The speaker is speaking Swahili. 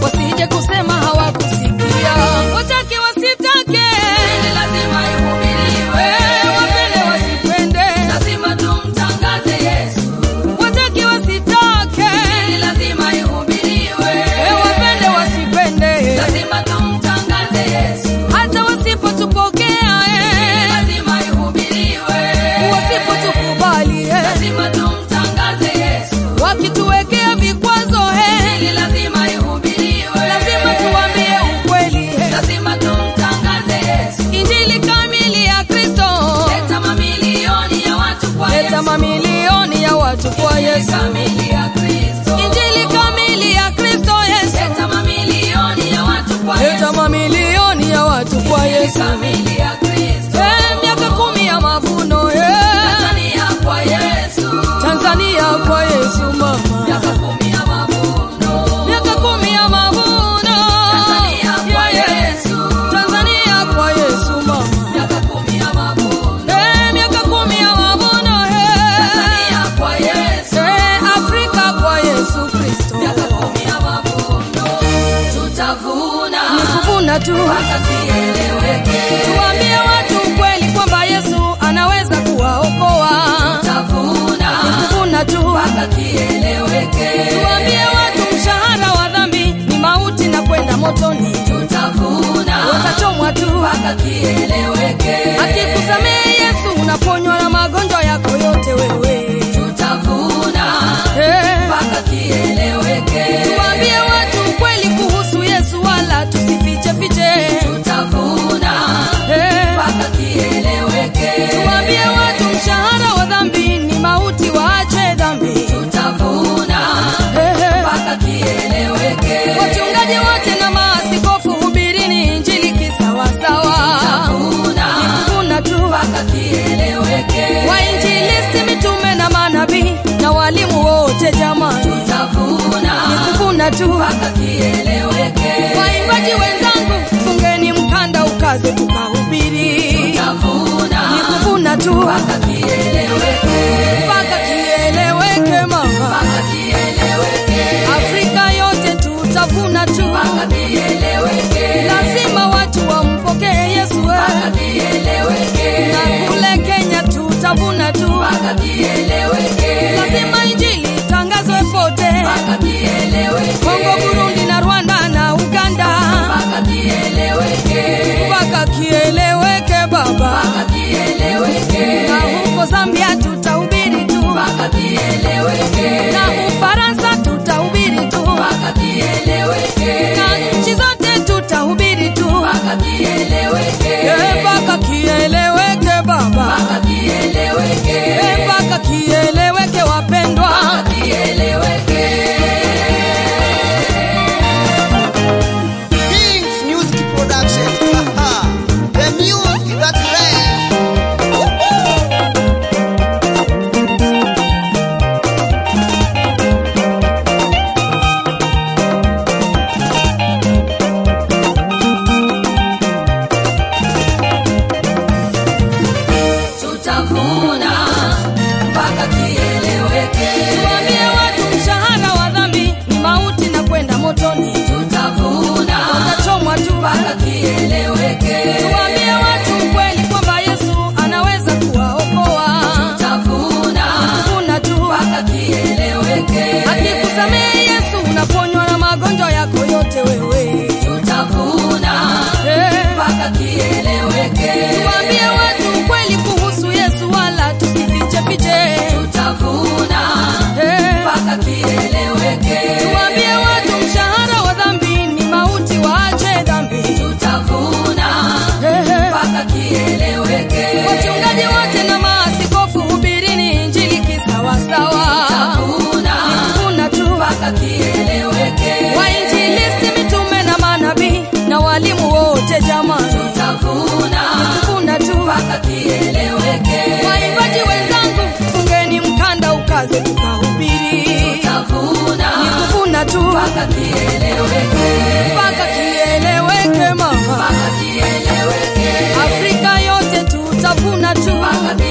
wasije kusema hawakusikia. Watake wasitake, Injili lazima ihubiriwe. wapende wasipende, Lazima tumtangaze Yesu. watake wasitake, Injili lazima ihubiriwe. wapende wasipende, Lazima tumtangaze Yesu. hata wasipotupokea, eh, Lazima ihubiriwe. wasipotukubali, eh, Lazima tumtangaze Yesu. wakituwekea vikwazo, eh, Injili lazima ihubiriwe. lazima tuambie ukweli, eh, Lazima tumtangaze Yesu. injili kamili ya Kristo, Leta mamilioni ya watu kwa leta Yesu. mamilioni ya watu kwa Yesu. Kamili ya Kristo. Injili kamili ya Kristo Yesu, Leta mamilioni ya watu kwa leta Yesu. mamilioni ya watu kwa Yesu. Kamili ya Kristo. Eh, miaka kumi ya mavuno eh, Tanzania kwa Yesu. Tanzania kwa Yesu mama, Miaka kumi ya mavuno. miaka kumi ya mavuno Tanzania kwa Yesu. Tanzania kwa Yesu mama, Miaka kumi ya mavuno. eh, miaka kumi ya mavuno eh, Tanzania kwa Yesu. eh, Afrika kwa Yesu Kristo, Miaka kumi ya mavuno. Tutavuna kuvuna tu mpaka kieleweke. tuambie watu ukweli kwamba Yesu anaweza kuwaokoa. Tutavuna Kuvuna tu mpaka kieleweke. tuambie watu mshahara wa dhambi ni mauti na kwenda motoni, Tutavuna watachomwa tu. mpaka kieleweke. Akikusamehe Yesu unaponywa na magonjwa yako yote wewe. Tutavuna Eh, mpaka kieleweke. tuambie watu ukweli kuhusu Yesu wala tusifiche fiche. Tutavuna Eh, mpaka kieleweke. tuambie watu mshahara wa dhambi ni mauti, waache dhambi. Tutavuna Eh, mpaka kieleweke. wachungaji wote na maaskofu hubirini injili kisawasawa. Tutavuna Kuna tu mpaka kieleweke. wainjilisti, mitume na manabii na walimu wote jamani, Tutavuna kuna tu mpaka kieleweke. waimbaji wenzangu, fungeni mkanda ukaze tukahubiri. Tutavuna Kuna tu mpaka kieleweke. mpaka kieleweke mama, Mpaka kieleweke. Afrika yote tutavuna tu, Mpaka kieleweke. lazima watu wampokee Yesu Mpaka eh. kieleweke. na kule Kenya tutavuna tu, Mpaka kieleweke. lazima injili itangazwe pote, Mpaka kieleweke. Kongo, Burundi na Rwanda na Uganda, Mpaka kieleweke. mpaka kieleweke Baba, Mpaka kieleweke. na huko Zambia tutahubiri tu, Mpaka kieleweke. na Ufaransa tutahubiri tu, Mpaka kieleweke. na nchi zote tutahubiri tu, Mpaka kieleweke. Eh, mpaka kieleweke Baba, Mpaka kieleweke. Eh, mpaka kieleweke wapendwa. Mpaka kieleweke. Kings Music Production. the music that plays. Tutavuna mpaka kieleweke. Tuambie watu mshahara wa dhambi ni mauti na kwenda motoni, Tutavuna watachomwa tu. mpaka kieleweke. Tuambie watu ukweli kwamba Yesu anaweza kuwaokoa. Tutavuna Kuna tu mpaka kieleweke. akikusamehe Yesu unaponywa na magonjwa yako yote wewe. Tutavuna Eh, mpaka kieleweke. Tuambie watu ukweli kuhusu Yesu wala tusifiche fiche. Tutavuna Eh, mpaka kieleweke. Tuambie watu mshahara wa dhambi ni mauti, waache dhambi. Tutavuna Eh, mpaka kieleweke. Wachungaji wote na maaskofu hubirini injili kisawasawa. Tutavuna Kuna tu mpaka kieleweke. wainjilisti, mitume na manabii na walimu wote jamani, Tutavuna kuna tu mpaka kieleweke. waimbaji wenzangu, fungeni mkanda ukaze tukahubiri. Tutavuna Kuna tu mpaka kieleweke. mpaka kieleweke mama, Mpaka kieleweke. Afrika yote tutavuna tu, Mpaka